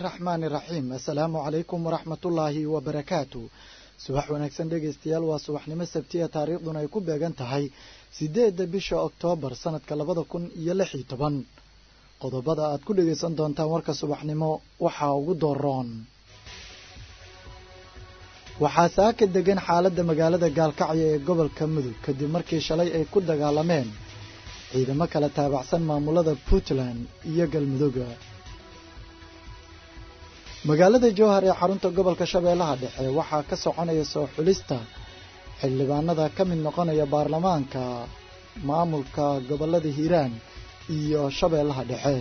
araxmaani iraxiim assalaamu calaykum waraxmatullaahi wabarakaatu subax wanaagsan dhegaystayaal waa subaxnimo sabtiya taariikhduna ay ku beegan tahay sideedda bisha oktoobar sanadka labada kun iyo lix iyo toban qodobada aad ku dhegaysan doontaan warka subaxnimo waxaa ugu dooroon waxaa saaka degan xaaladda magaalada gaalkacyo ee gobolka mudug kadib markii shalay ay ku dagaalameen ciidamo kala taabacsan maamulada puntland iyo galmudugga magaalada jowhar ee xarunta gobolka shabeellaha dhexe waxaa ka soconaya soo xulista xildhibaanada ka mid noqonaya baarlamaanka maamulka gobolada hiiraan iyo shabeellaha dhexe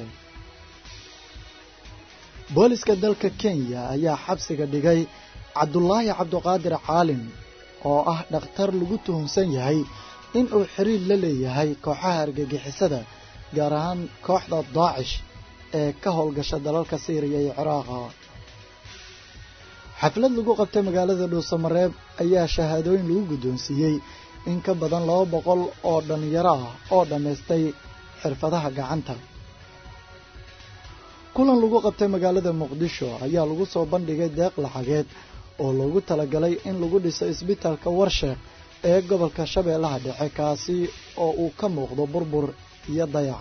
booliska dalka kenya ayaa xabsiga dhigay cabdulaahi cabdiqaadir caalim oo ah dhakhtar lagu tuhunsan yahay in uu xiriir la leeyahay kooxaha argagixisada gaar ahaan kooxda daacish ee ka howlgasha dalalka siiriya iyo ciraaqa xaflad lagu qabtay magaalada dhuusamareeb ayaa shahaadooyin lagu guddoonsiiyey in ka badan laba boqol oo dhallinyaro ah oo dhammaystay xirfadaha gacanta kulan lagu qabtay magaalada muqdisho ayaa lagu soo bandhigay deeq lacageed oo loogu talagalay in lagu dhiso isbitaalka warsheekh ee gobolka shabeellaha dhexe kaasi oo uu ka muuqdo burbur iyo dayac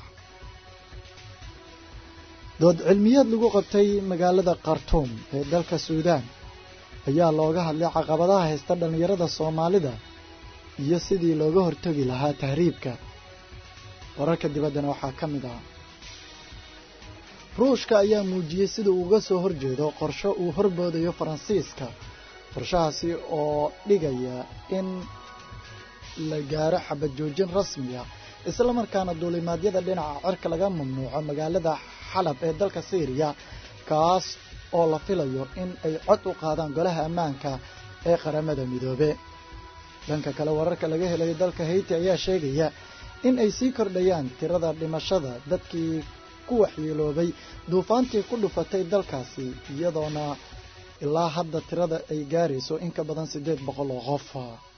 dood cilmiyeed lagu qabtay magaalada khartuum ee dalka suudaan ayaa looga hadlay caqabadaha haysta dhallinyarada soomaalida iyo sidii looga hortagi lahaa tahriibka wararka dibaddana waxaa ka mid ah ruushka ayaa muujiyey sida uu uga soo horjeedo qorsho uu horboodayo faransiiska qorshahaasi oo dhigaya in la gaaro xabad joojin rasmi ah islamarkaana duulimaadyada dhinaca cirka laga mamnuuco magaalada xalab ee dalka syriya kaas oo la filayo in ay cod u qaadaan golaha ammaanka ee qaramada midoobe dhanka kale wararka laga helayo dalka hayti ayaa sheegaya in ay sii kordhayaan tirada dhimashada dadkii ku waxyeeloobay duufaantii ku dhufatay dalkaasi iyadoona ilaa hadda tirada ay gaarayso in ka badan siddeed boqol oo qof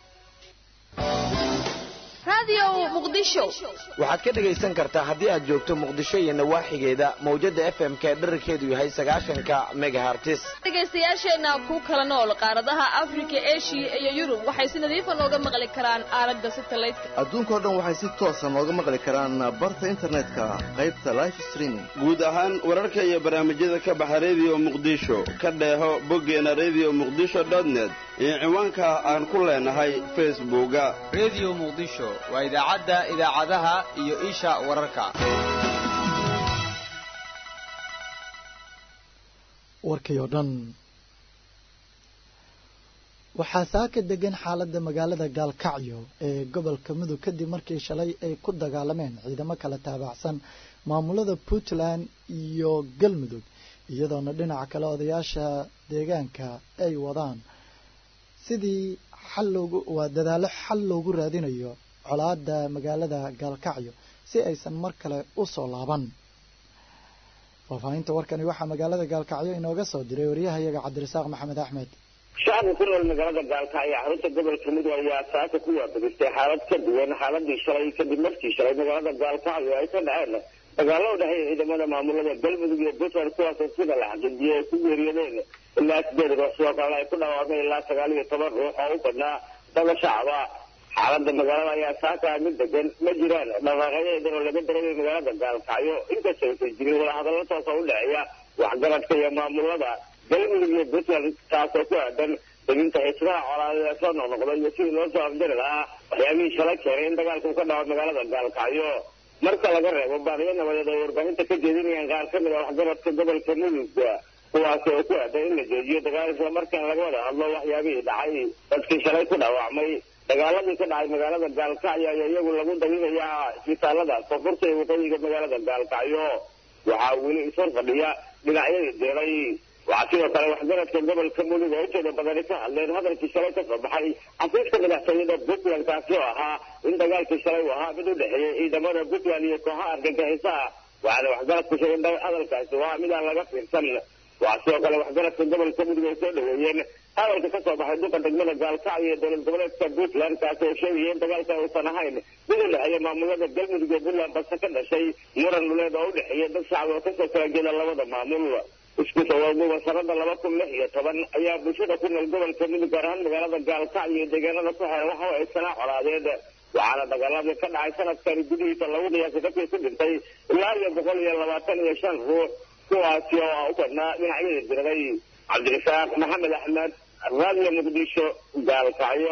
waxaad ka dhegaysan kartaa haddii aad joogto muqdisho iyo nawaaxigeeda mawjada f m ka dherarkeedu yahay sagaashanka megahartis dhegaystayaasheenna ku kala nool qaaradaha afrika eshiya iyo yurub waxay si nadiifa nooga maqli karaan aalada satelliteka adduunkao dhan waxay si toosa nooga maqli karaan barta internetka qaybta life streaming guud ahaan wararka iyo barnaamijyada ka baxa redio muqdisho ka dheeho boggeena redio muqdisho net iyo ciwaanka aan ku leenahay facebooka redio muqdisho waa idaacadda idaacadaha iyo isha wararka warkii oo dhan waxaa saaka degan xaaladda magaalada gaalkacyo ee gobolka mudug kadib markii shalay ay ku dagaalameen ciidamo kala taabacsan maamulada puntland iyo galmudug iyadoona dhinaca kale odayaasha deegaanka ay wadaan sidii xal loogu waa dadaallo xal loogu raadinayo colaada magaalada gaalkacyo si aysan mar kale u soo laaban faahfaahinta warkani waxaa magaalada gaalkacyo inooga soo diray waryahayaga cabdirasaaq maxamed axmed shacabka ku nool magaalada gaalkacyo xarunta gobolka mudug ayaa saaka ku waabadistay xaalad ka duwan xaaladii shalay kadib markii shalay magaalada gaalkacyo ay ka dhaceen dagaalo u dhexeeya ciidamada maamulada galmudug iyo puntland kuwaasoo sida la xaqiijiyay ay ku geeriyoodeen ilaa sideed ruux sidoo kalena ay ku dhawaaqeen ilaa sagaal iyo toban ruux oo u badnaa dada shacaba xaalada magaalada ayaa saaka mid degan ma jiraan dhaqaaqyadeedan oo laga dareemay magaalada gaalkacyo inkastoo aysan jirin wadahadallo toosa u dhexeeya waxgaradka iyo maamulada galmudug iyo puntland taasoo ku aadan deginta xiisadaha colaadeed ee soo noqnoqday iyo sidii loo soo afjari lahaa waxyaabihii shalay keenay in dagaalku ka dhaco magaalada gaalkacyo marka laga reebo baaqyo nabadeed ay warbaahinta ka jeedinayaan qaar ka mid a waxgaradka gobolka mudug kuwaasi oo ku aadan in la joojiyo dagaal isla markaan laga wada hadlo waxyaabihii dhacay dadkii shalay ku dhaawacmay dagaaladii ka dhacay magaalada gaalkacyo ayaa iyagu lagu daginayaa isbitaalada koonfurta ee waqooyiga magaalada gaalkacyo waxaa weli ishor fadhiya dhinacyadii deelay waxaa sidoo kale waxgaradka gobolka mudug oo inteeda badani ka hadleen hadalkii shalay ka soo baxay xafiiska madaxtooyada puntland kaasi oo ahaa in dagaalkii shalay uu ahaa mid u dhexeeyey ciidamada puntland iyo kooxaha argagixisaha waxaana waxgaradku sheegay hadalkaasi waa mid aan laga fiirsan waxaa sidoo kale waxgaradka gobolka mudug ay soo dhaweeyeen hadalka ka soo baxay duqa degmada gaalkacyo iyo dowlad goboleedka puntland kaasi oo sheegaya in dagaalka uusan ahayn mid u dhexeeya maamulada galmudug iyo puntland balse ka dhashay muran dhuleed oo u dhexeeya dad shacab oo kasoo kala jeeda labada maamul isku sawaguba sanada laba kun lix iyo toban ayaa bulshada ku nool gobolka mudug gaar ahaan magaalada gaalkacyo iyo deegaanada ku xeeran waxa ay sanaa colaadeed waxaana dagaaladii ka dhacay sanadkani gudihiisa lagu qiyaasay dadkii ku dhintay ilaa iyo boqol iyo labaatan iyo shan ruux kuwaasi oo u badnaa dhinacyada diraday cabdirasaaq maxamed axmed raadiyo muqdisho gaalkacyo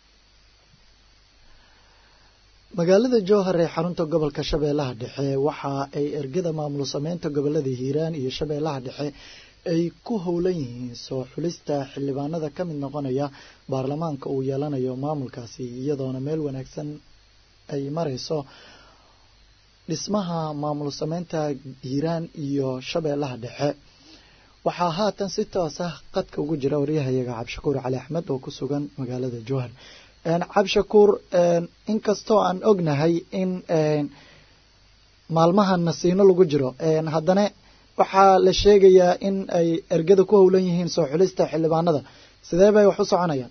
magaalada jowhar ee xarunta gobolka shabeellaha dhexe waxa ay ergada maamul sameynta gobolada hiiraan iyo shabeellaha dhexe ay ku howlan yihiin soo xulista xildhibaanada ka mid noqonaya baarlamaanka uu yeelanayo maamulkaasi iyadoona meel wanaagsan ay mareyso dhismaha maamul sameynta hiiraan iyo shabeellaha dhexe waxaa haatan si toos ah qadka ugu jira waryahayaga cabdishakuur cali axmed oo ku sugan magaalada jowhar cabdishakuur inkastoo aan ognahay in maalmahan nasiino lagu jiro haddana waxaa la sheegayaa in ay ergada ku howlan yihiin soo xulista xildhibaanada sidee bay wax u soconayaan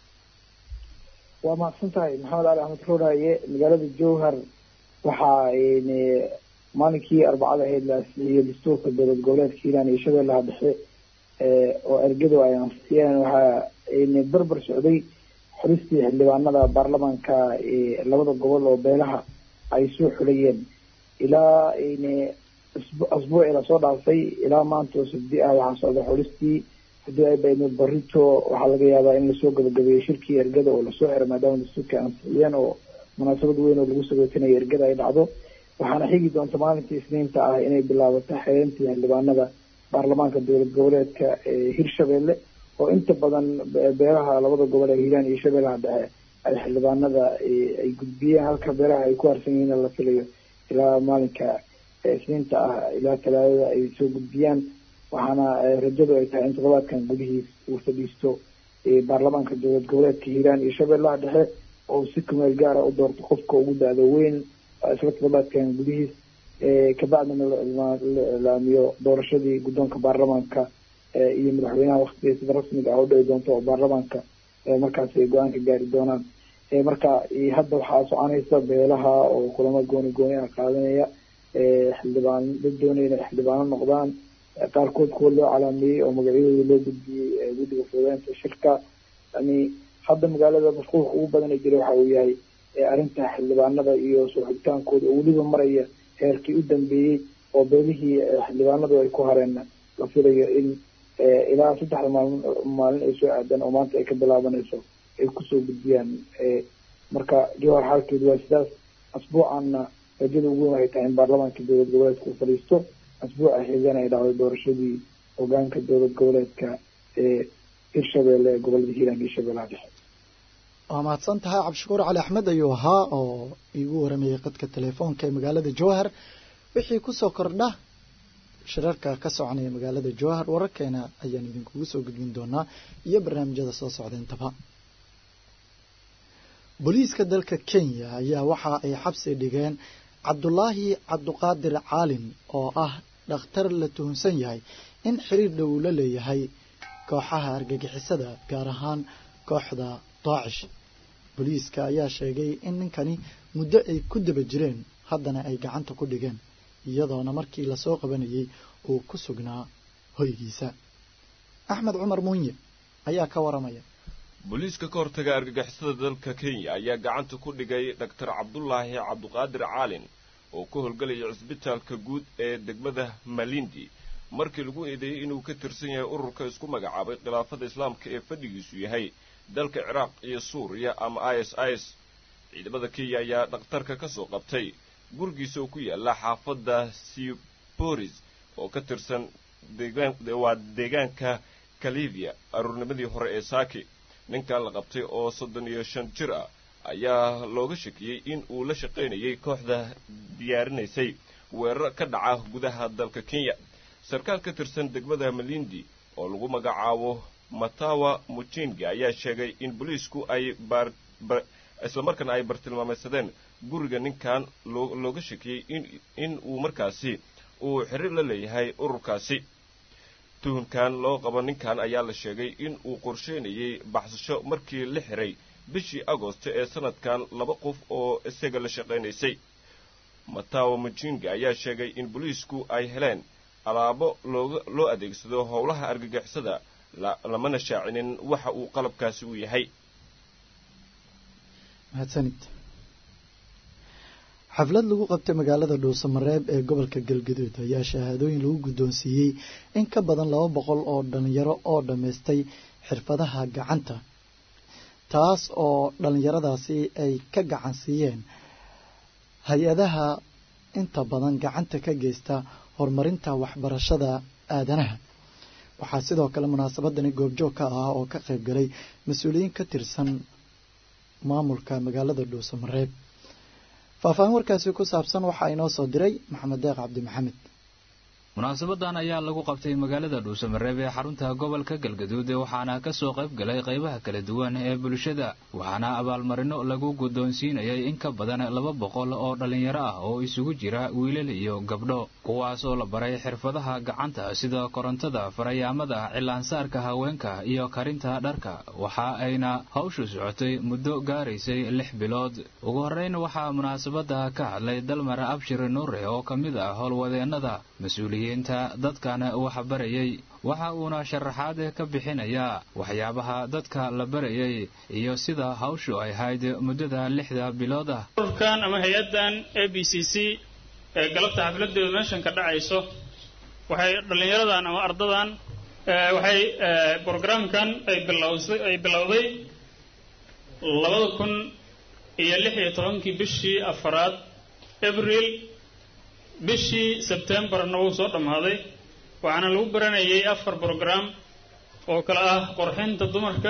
waa mahadsan tahay maxamed cali axmed rooraaye magaalada jowhar waxaa maalinkii arbacada ahayd la asixiyey dastuurka dowlad goboleedka hiiraan iyo shabeellaha dhexe oo ergadu ay ansixiyeen waxaa barbar socday xulistii xildhibaanada baarlamaanka labada gobol oo beelaha ay soo xulayeen ilaa asbuucii lasoo dhaafay ilaa maanta oo sabdi ah waxaa socda xulistii haddii ay baydno barito waxaa laga yaabaa in lasoo gabagabeeyo shirkii ergada oo lasoo xiro maadaama dastuurka ansixiyeen oo munaasabad weyn oo lagu sagootinayo ergada ay dhacdo waxaana xigi doonta maalintii isniinta ah inay bilaabato xereyntii xildhibaanada baarlamaanka dowlad goboleedka hirshabelle oo inta badan beelaha labada gobol ee hiiraan iyo shabeellaha dhexe ay xildhibaanada ay gudbiyeen halka beelaha ay ku harsan yihiin la filayo ilaa maalinka isniinta ah ilaa talaadada ay soo gudbiyaan waxaana rajadu ay tahay in toddobaadkan gudihiis uu fadhiisto baarlamaanka dowlad goboleedka hiiraan iyo shabeellaha dhexe oo si kumeel gaara u doorto qofka ugu da-do weyn isla toddobaadkan gudihiis kabacdina la ilaamiyo doorashadii guddoonka baarlamaanka iyo madaxweynaha waktiga sida rasmiga ah u dhici doonto oo baarlamaanka markaas ay go-aan ka gaari doonaan marka hadda waxaa soconaysa beelaha oo kulamo gooni gooni ah qaadanaya xildhibaan dad doonaya inay xildhibaano noqdaan qaarkood kuwa loo calaameeyey oo magacyadooda loo gudbiyey guddiga fududeynta shirka yani hadda magaalada mashquulka ugu badan ee jira waxa uu yahay arrinta xildhibaanada iyo soo xigtaankooda oo weliba maraya heerkii u dambeeyey oo beelihii xildhibaanadu ay ku hareen la filayo in ilaa saddexda maalin maalin ay soo aadaan oo maanta ay ka bilaabanayso ay kusoo gudbiyaan marka jowhar xaalkeedu waa sidaas asbuucanna rajada ugu weyn waxay tahay in baarlamaanka dowlad goboleedka uu fadhiisto asbuuca xigana ay dhacday doorashadii hogaanka dowlad goboleedka ee hirshabelle ee gobolada hiiraan iyo shabeellaha dhexe waa mahadsan tahay cabdishakuur cali axmed ayuu ahaa oo iigu waramayay qadka telefoonka ee magaalada jowhar wixii kusoo kordha shirarka ka soconaya magaalada jowhar wararkeena ayaan idinkugu soo gudbin doonaa iyo barnaamijyada soo socda intaba booliiska dalka kenya ayaa waxa ay xabsi dhigeen cabdulaahi cabduqaadir caalin oo ah dhakhtar la tuhunsan yahay in xiriir dhow la leeyahay kooxaha argagixisada gaar ahaan kooxda daacish booliiska ayaa sheegay in ninkani muddo ay ku daba jireen haddana ay gacanta ku dhigeen iyadoona markii lasoo qabanayay uu ku sugnaa hoygiisa axmed cumar muunye ayaa ka waramaya booliiska ka hortaga argagixisada dalka kenya ayaa gacanta ku dhigay dhaktar cabdulaahi cabduqaadir caalin oo ku howlgelaya cisbitaalka guud ee degmada malindi markii lagu eedeeyey inuu ka tirsan yahay ururka isku magacaabay khilaafada islaamka ee fadhigiisu yahay dalka ciraaq iyo suuriya ama i s is ciidamada kenya ayaa dhakhtarka ka soo qabtay gurigiisa oo ku yaala xaafadda siboris oo ka tirsan waa deegaanka kalivia aruurnimadii hore ee saaki ninkan la qabtay oo soddon iyo shan jir ah ayaa looga shakiyey in uu la shaqaynayay kooxda diyaarinaysay weerar ka dhaca gudaha dalka kenya sarkaal ka tirsan degmada malindi oo lagu magacaabo matawa mujinga ayaa sheegay in booliisku ay islamarkaana ay bartilmaameysadeen guriga ninkan looga shakiyey in uu markaasi uu xiriir la leeyahay ururkaasi tuhunkan loo qabo ninkan ayaa la sheegay in uu qorsheynayay baxsasho markii la xiray bishii agoosto ee sanadkan laba qof oo isaga la shaqaynaysay matawa mujinga ayaa sheegay in booliisku ay heleen alaabo looga loo adeegsado howlaha argagixisada lamana shaacinin waxa uu qalabkaasi u yahay mahadsanid xaflad lagu qabtay magaalada dhuusamareeb ee gobolka galgaduud ayaa shahaadooyin lagu guddoonsiiyey in ka badan laba boqol oo dhalinyaro oo dhammaystay xirfadaha gacanta taas oo dhallinyaradaasi ay ka gacan siiyeen hay-adaha inta badan gacanta ka geysta horumarinta waxbarashada aadanaha waxaa sidoo kale munaasabadani goobjoog ka ah oo ka qayb galay mas-uuliyiin ka tirsan maamulka magaalada dhuusamareeb faahfaahin warkaasi ku saabsan waxaa inoo soo diray maxamed deeq cabdi maxamed munaasabadan ayaa lagu qabtay magaalada dhuusamareeb ee xarunta gobolka galgaduud waxaana ka soo qayb galay qaybaha kala duwan ee bulshada waxaana abaalmarino lagu guddoonsiinayay in ka badan laba boqol oo dhallinyaro ah oo isugu jira wiilal iyo gabdho kuwaasoo la baray xirfadaha gacanta sida korontada farayaamada cilaansaarka haweenka iyo karinta dharka waxa ayna hawshu socotay muddo gaaraysay lix bilood ugu horreyn waxaa munaasabada ka hadlay dalmar abshir nuure oo ka mid ah howlwadeennada mas-uuliyiinta dadkan wax barayay waxa uuna sharaxaad ka bixinayaa waxyaabaha dadka la barayay iyo sida hawshu ay ahayd muddada lixda bilood ah ururkan ama hay-addan a b c c ee galabta xafladeedu meeshan ka dhacayso waxay dhallinyaradan ama ardadan waxay brograamkan ay bilowsay ay bilowday labada kun iyo lix iyo tobankii bishii afaraad abril bishii sebtembarna wuu soo dhammaaday waxaana lagu baranayay afar brogram oo kale ah qorxinta dumarka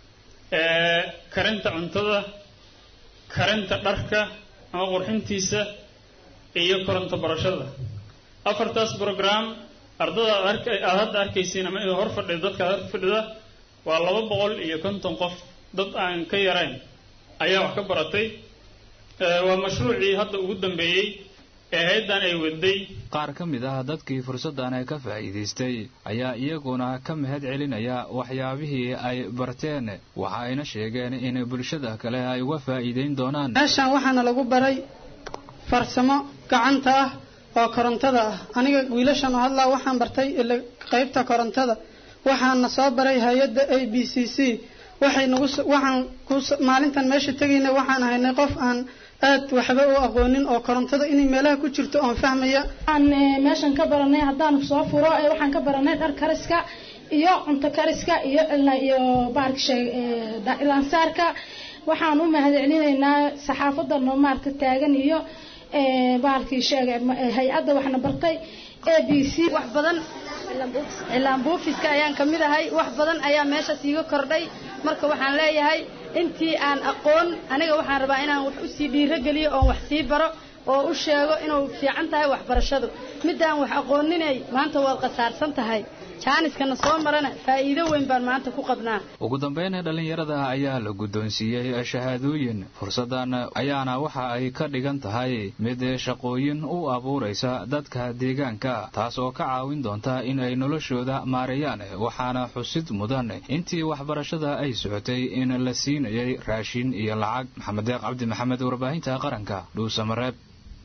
karinta cuntada karinta dharka ama qurxintiisa iyo koronto barashada afartaas brogram ardada aad hadda arkaysiin ama idin hor fadhida dadka aad hor fadhida waa laba boqol iyo konton qof dad aan ka yarayn ayaa wax ka baratay waa mashruucii hadda ugu dambeeyey ee hay-addan ay waday qaar ka mid ah dadkii fursaddan ka faa'iidaystay ayaa iyaguna ka mahad celinaya waxyaabihii ay barteen waxa ayna sheegeen in bulshada kale ay uga faa'iidayn doonaan meeshaan waxaana lagu baray farsamo gacanta ah oo korontada ah aniga wiilashan oo hadlaa waxaan bartay qaybta korontada waxaana soo baray hay-adda a b c c waxay nagu waxaan ku maalintan meesha tegayna waxaan haynay qof aan aad waxba u aqoonin oo korontada inay meelaha ku jirto oon fahmaya waxaan meeshan ka baranay haddaan soo furo waxaan ka baranay dhar kariska iyo cunto kariska iyo iyo baarka ilaansaarka waxaan u mahadcelinaynaa saxaafadda noo maarta taagan iyo bahalkii sheegay hay-adda waxna bartay a b c wax badan cilaan buufiska ayaan ka mid ahay wax badan ayaa meeshaas iiga kordhay marka waxaan leeyahay intii aan aqoon aniga waxaan rabaa inaan wax usii dhiirogeliyo oon wax sii baro oo u sheego inuu fiican tahay waxbarashadu middaan wax aqooninay maanta waad khasaarsan tahay jaaniskana soo marana faa'iido weyn baan maanta ku qabnaa ugu dambeyn dhallinyarada ayaa la guddoonsiiyey shahaadooyin fursaddan ayaana waxa ay ka dhigan tahay mid shaqooyin u abuuraysa dadka deegaanka taas oo ka caawin doonta in ay noloshooda maareeyaan waxaana xusid mudan intii waxbarashada ay socotay in la siinayay raashin iyo lacag maxamed deeq cabdi maxamed warbaahinta qaranka dhuusamareeb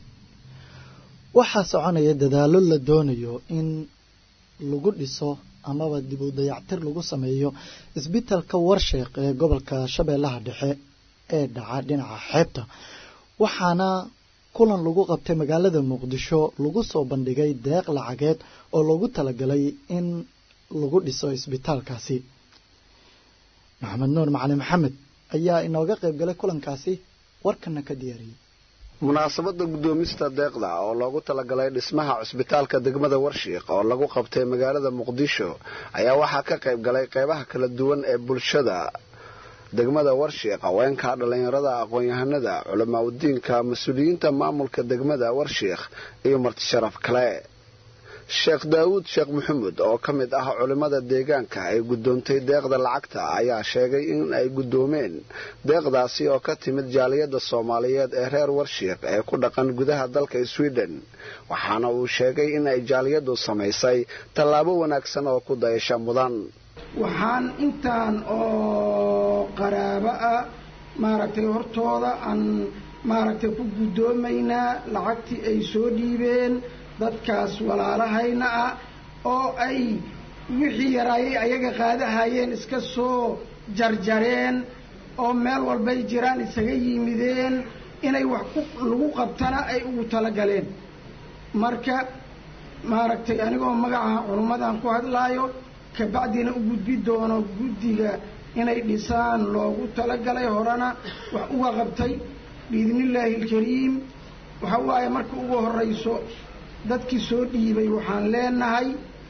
waxaa soconaya dadaallo la doonayo in lagu dhiso amaba dib u dayactir lagu sameeyo isbitalka warsheeq ee gobolka shabeellaha dhexe ee dhaca dhinaca xeebta waxaana kulan lagu qabtay magaalada muqdisho lagu soo bandhigay deeq lacageed oo loogu talagalay in lagu dhiso isbitaalkaasi maxamed nuur macali maxamed ayaa inooga qayb galay kulankaasi warkana ka diyaariyey munaasabadda guddoomista deeqda oo loogu talagalay dhismaha cusbitaalka degmada warshiiq oo lagu qabtay magaalada muqdisho ayaa waxaa ka qayb galay qeybaha kala duwan ee bulshada degmada warshiiq haweenka dhallinyarada aqoon-yahanada culamaa udiinka mas-uuliyiinta maamulka degmada warshiikh iyo martisharaf kale sheekh daawuud sheekh maxamuud oo ka mid ah culimmada deegaanka ay guddoontay deeqda lacagta ayaa sheegay in ay guddoomeen deeqdaasi oo ka timid jaaliyadda soomaaliyeed ee reer warshiiq ee ku dhaqan gudaha dalka sweden waxaana uu sheegay in ay jaaliyaddu samaysay tallaabo wanaagsan oo ku dayasha mudan waxaan intaan oo qaraabo ah maaragtay hortooda aan maaragtay ku guddoomaynaa lacagtii ay soo dhiibeen dadkaas walaalahayna ah oo ay wixii yaraayay ayaga qaadahayeen iska soo jarjareen oo meel walbay jiraan isaga yimideen inay wax ku lagu qabtana ay ugu talagaleen marka maaragtay anigoo magaca culummadan ku hadlaayo kabacdina u gudbi doono guddiga inay dhisaan loogu talagalay horena wax uga qabtay biidnillaahi alkariim waxa waaye marka ugu horeyso dadkii soo dhiibay waxaan leenahay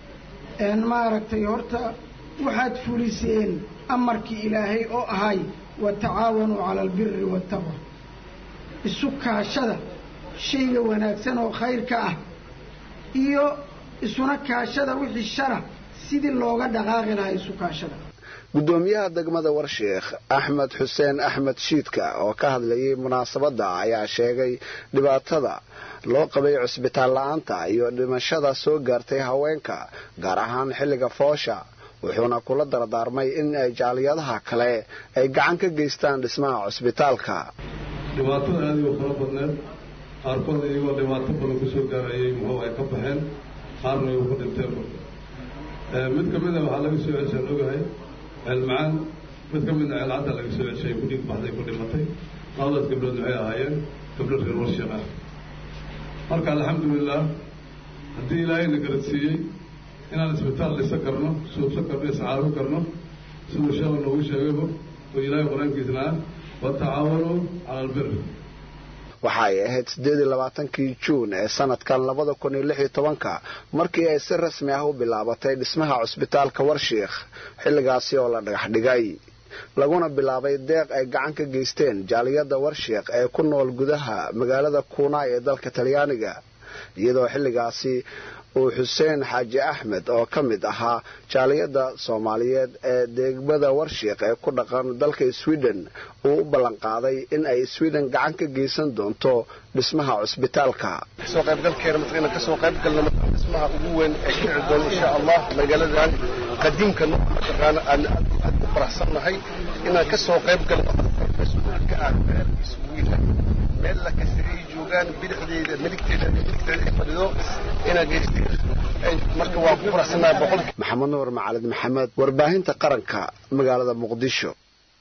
maaragtay horta waxaad fuliseen amarkii ilaahay oo ahay watacaawanuu cala albiri waataqwa isu kaashada shayga wanaagsan oo khayrka ah iyo isuna kaashada wixii shara sidii looga dhaqaaqi lahaa isu kaashada gudoomiyaha degmada warsheekh axmed xuseen axmed shiidka oo ka hadlayay munaasabadda ayaa sheegay dhibaatada loo qabay cusbitaal la-aanta iyo dhimashada soo gaartay haweenka gaar ahaan xilliga foosha wuxuuna kula dardaarmay in ay jaaliyadaha kale ay gacan ka geystaan dhismaha cusbitaalka dhibaatada aad u fara badneed qaarkood iyagoo dhibaato badan kusoo gaarayay muxuu ay ka baxeen qaarna ay ugu dhinteen mid ka mida waxaa laga soo ceshaan ogahay ceelmacaan mid ka midna ceelcadda laga soo ceshay ku dhiig baxday ku dhimatay labadaas gabdhood waxay ahaayeen gabdho reer warshiq ah marka alxamdulilah haddii ilaahayna garadsiiyey inaan isbitaal dhisan karno suubsan karno iscaawin karno siduu sheekhu noogu sheegayba oo ilaahay qur-aankiisna ah watacaawanuu cala albir waxa ay ahayd siddeed iyo labaatankii juun ee sanadkan labada kun iyo lix iyo tobanka markii ay si rasmi ah u bilaabatay dhismaha cusbitaalka warshiikh xilligaasi oo la dhagax dhigay laguna bilaabay deeq ay gacan ka geysteen jaaliyadda warshiikh ee ku nool gudaha magaalada kuunaay ee dalka talyaaniga iyadoo xilligaasi uu xuseen xaaji axmed oo ka mid ahaa jaaliyadda soomaaliyeed ee degmada warshiikh ee ku dhaqan dalka sweden uu u ballanqaaday in ay sweden gacan ka geysan doonto dhismaha cusbitaalka kasoo qaybgalkeena mataqaana kasoo qaybgalna mataqaana dhismaha ugu weyn ee ka dhici doona insha allah magaaladan qadiimka mataqaana aan aad u faraxsannahay inaan kasoo qayb galno mas-uulka ah meelkiisa ugu yahay meel la kasiriyay joogaan bidixdeeda midigteeda midigteeda ay fadhido inaa geysteen marka waan ku faraxsannahay boqol maxamed nuur macalid maxamed warbaahinta qaranka magaalada muqdisho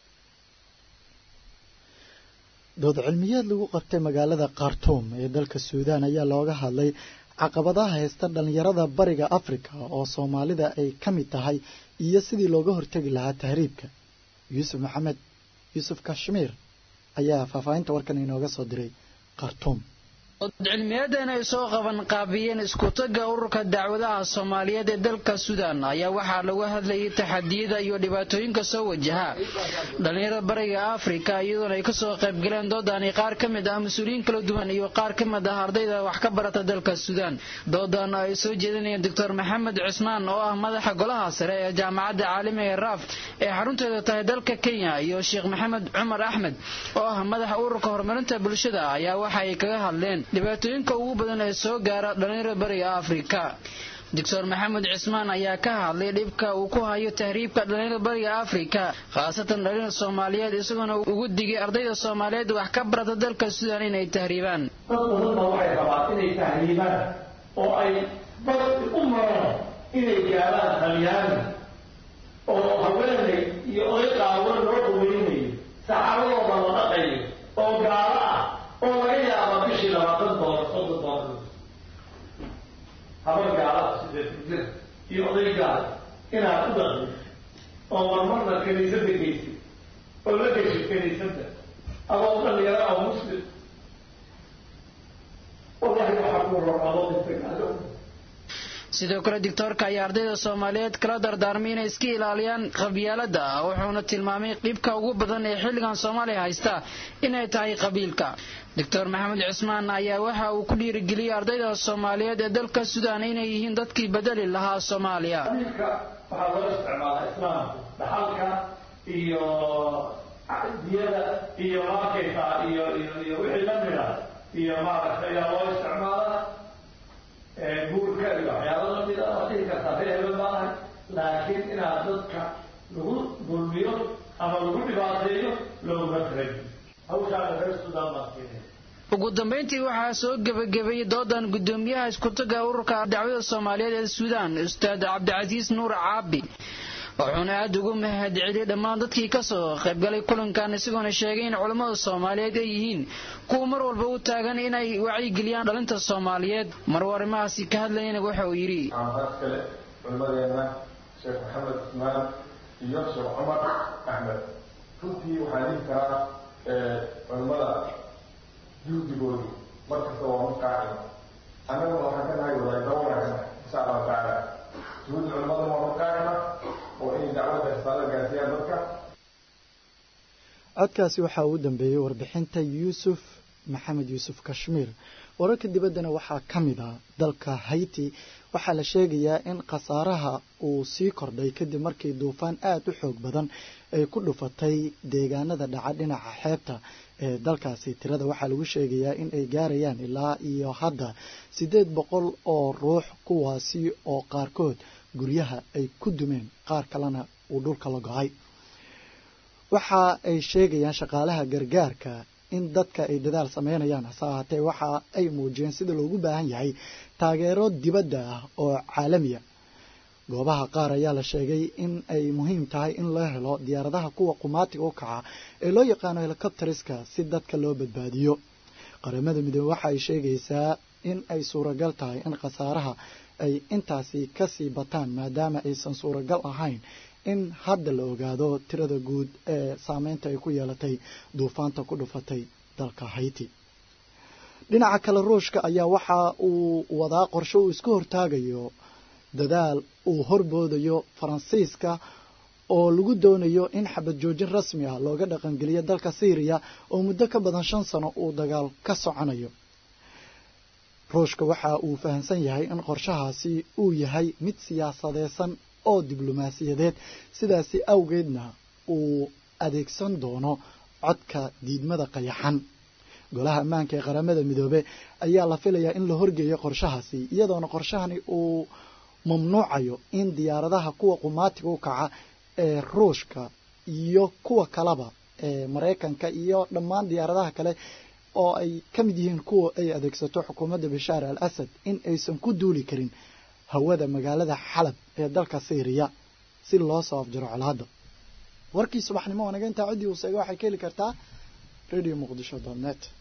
dood cilmiyeed lagu qabtay magaalada khartuum ee dalka suudaan ayaa looga hadlay caqabadaha haysta dhallinyarada bariga afrika oo soomaalida ay ka mid tahay iyo sidii looga hortegi lahaa tahriibka yuusuf maxamed yuusuf kashmiir ayaa faahfaahinta warkan inooga soo diray khartuum cilmiyadan ay soo qaban qaabiyeen iskutaga ururka dacwadaha soomaaliyeed ee dalka suudaan ayaa waxaa lagu hadlayay taxadiyada iyo dhibaatooyinka soo wajaha dhallinyarada bariga afrika iyadoona ay kasoo qaybgaleen doodani qaar ka mid ah mas-uuliyiin kala duwan iyo qaar ka mid ah ardayda wax ka barata dalka suudaan doodan ay soo jeedinayeen doctor maxamed cusmaan oo ah madaxa golaha sare ee jaamacadda caalamiga ee raaf ee xarunteeda tahay dalka kenya iyo sheekh maxamed cumar axmed oo ah madaxa ururka horumarinta bulshada ayaa waxa ay kaga hadleen dhibaatooyinka ugu badan ee soo gaara dhallinyarada bariga afrika doctor maxamed cismaan ayaa ka hadlay dhibka uu ku hayo tahriibka dhallinyarada bariga afrika khaasatan dhallinyarada soomaaliyeed isagoona ugu digay ardayda soomaaliyeed wax ka barata dalka suudaan inay tahriibaan dad badanna waxay rabaan inay tahriibaan oo ay bad u maraan inay gaaraan talyaani oo haweenay iyo oday qaawan loo dhaweynayo saxaabadooda la dhaqayo oo gaalo ah oo laga yaaba bishii labaatan doolar soddon doolar habar gaalaha sideed jir iyo oday gaal inaad u dhaqmi oo marmarna kiniisadda geysid oo la geshid kiniisadda adoo dhalinyaro oo muslim wallahi waxaa ku ror adoo dhintay gaalo sidoo kale doctoorka ayaa ardayda soomaaliyeed kala dardaarmay inay iska ilaaliyaan qabyaalada wuxuuna tilmaamay dhibka ugu badan ee xilligan soomaaliya haysta inay tahay qabiilka doctor maxamed cusmaan ayaa waxa uu ku dhiirigeliyey ardayda soomaaliyeed ee dalka suudaan inay yihiin dadkii bedeli lahaa soomaaliya qabiilka waxaa loo isticmaalaa islaamku dhaxalka iyo diyada iyo markaysa iyo iyo iyo wixii lamid ah iyo maaragtay ayaa loo isticmaalaa guurka iyo waxyaalo lamid ah waa dhihi kartaa reeheba maahay laakiin inaad dadka lagu dulmiyo ama lagu dhibaateeyo looguma talagin hawshaana reer suudaan baan keenay ugu dambayntii waxaa soo gebagabeeyey doodan gudoomiyaha iskutaga ururka dacwada soomaaliyeed ee suudaan ustaad cabdicasiis nuur caabi wuxuuna aada ugu mahad celiyey dhammaan dadkii kasoo qaybgalay kulankan isagoona sheegay in culammada soomaaliyeed ay yihiin kuwa mar walba u taagan inay wacyigeliyaan dhalinta soomaaliyeed maruu arrimahaasi ka hadlayana waxa uu yidhi kale culimadeena sheekh maxamed usmaan iyo sheekh cumar axmed runtii waxaan dhihi karaa culimmada juhdigoodu markasta waa mid qaacima annaguna waxaan ka nahay wadaadaba wanaagsan insha allahu tacaala juhud culimmaduna waa mid qaacima oo inay dacwadda risaalo gaarsiiyaan dadka codkaasi waxaa ugu dambeeyey warbixinta yuusuf maxamed yuusuf kashmiir wararka dibaddana waxaa ka mid ah dalka hayti waxaa la sheegayaa in khasaaraha uu sii kordhay kadib markii duufaan aada u xoog badan ay ku dhufatay deegaanada dhaca dhinaca xeebta ee dalkaasi tirada waxaa lagu sheegayaa in ay gaarayaan ilaa iyo hadda siddeed boqol oo ruux kuwaasi oo qaarkood guryaha ay ku dumeen qaar kalena uu dhulka la go-ay waxa ay sheegayaan shaqaalaha gargaarka in dadka ay dadaal sameynayaan hase ahaatee waxa ay muujiyeen sida loogu baahan yahay taageero dibadda ah oo caalamiya goobaha qaar ayaa la sheegay in ay muhiim tahay in loo helo diyaaradaha kuwa qumaatiga u kaca ee loo yaqaano helicopteriska si dadka loo badbaadiyo qaramada midoobe waxa ay sheegaysaa in ay suuragal tahay in khasaaraha ay intaasi kasii bataan maadaama aysan suuragal ahayn in hadda la ogaado tirada guud ee saameynta ay ku yeelatay duufaanta ku dhufatay dalka hayti dhinaca kale ruushka ayaa waxa uu wadaa qorshe uu isku hortaagayo dadaal uu horboodayo faransiiska oo lagu doonayo in xabad joojin rasmi ah looga dhaqangeliyo dalka syriya oo muddo ka badan shan sano uu dagaal ka soconayo ruushka waxa uu fahamsan yahay in qorshahaasi uu yahay mid siyaasadeysan oo diblomaasiyadeed sidaasi awgeedna uu adeegsan doono codka diidmada qayaxan golaha ammaanka ee qaramada midoobe ayaa la filayaa in la horgeeyo qorshahaasi iyadoona qorshahani uu mamnuucayo in diyaaradaha kuwa qumaatiga u kaca ee ruushka iyo kuwa kaleba ee maraykanka iyo dhammaan diyaaradaha kale oo ay ka mid yihiin kuwa ay adeegsato xukuumadda bashaar al asad in aysan ku duuli karin hawada magaalada xalab ee dalka syriya si loo soo afjaro colaadda warkii subaxnimo wanaga intaa ciddii uu seega waxay ka heli kartaa radio muqdisho net